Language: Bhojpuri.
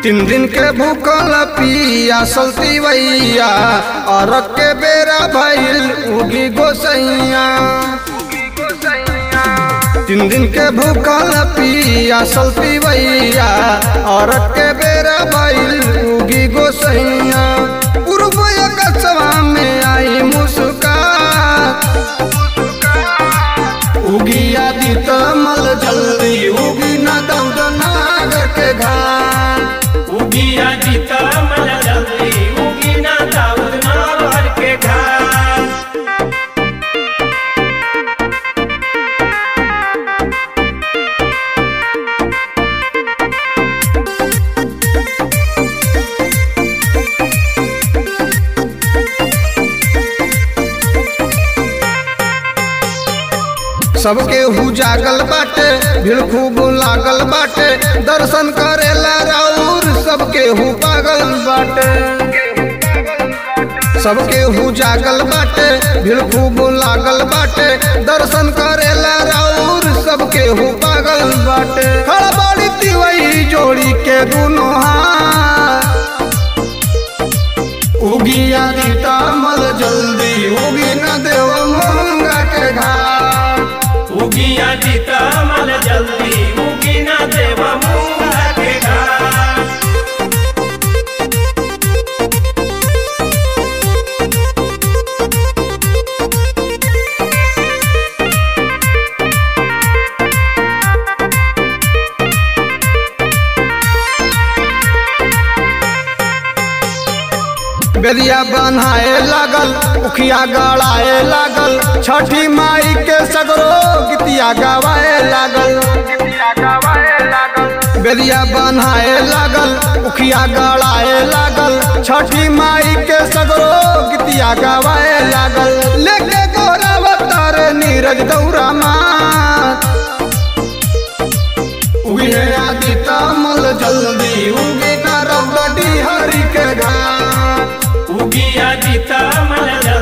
तीन दिन के भूखल पिया सलती वैया और के बेरा भइल उगी गोसैया तीन दिन के भूखल पिया सलती वैया और के बेरा भइल उगी गोसैया पूर्व कसवा में आई मुस्का उगी आदि तमल जल्दी उगी न दौद नागर के घाट उगिया जीता मल जल्दी उगी ना दाऊद ना भर के घाट सबके हु जागल बाटे भीड़ खूब लागल बाटे दर्शन करेला राउर सबके हु पागल बाटे सबके हु जागल बाटे भीड़ खूब लागल बाटे दर्शन करेला राउर सबके हु पागल बाटे खड़बड़ी तिवई जोड़ी के दुनो हाथ उगी आदि तामल जल्दी उगी न देव मंगा के घाट उगिया जीता मल जल्दी उगी ना देवा मूंगा के घाट बेरिया बनाए लागल उखिया गड़ाए लागल छठी माई के सगरो गीतिया गवाए लागल बेरिया बनाए लागल उखिया गड़ाए लागल छठी माई के सगरो गीतिया गवाए लागल लेके गोरा अवतार नीरज दौरा मात उगे आदि तमल जल्दी उगे ना रौदी हरि के घाट उगिया जीता मल जल्दी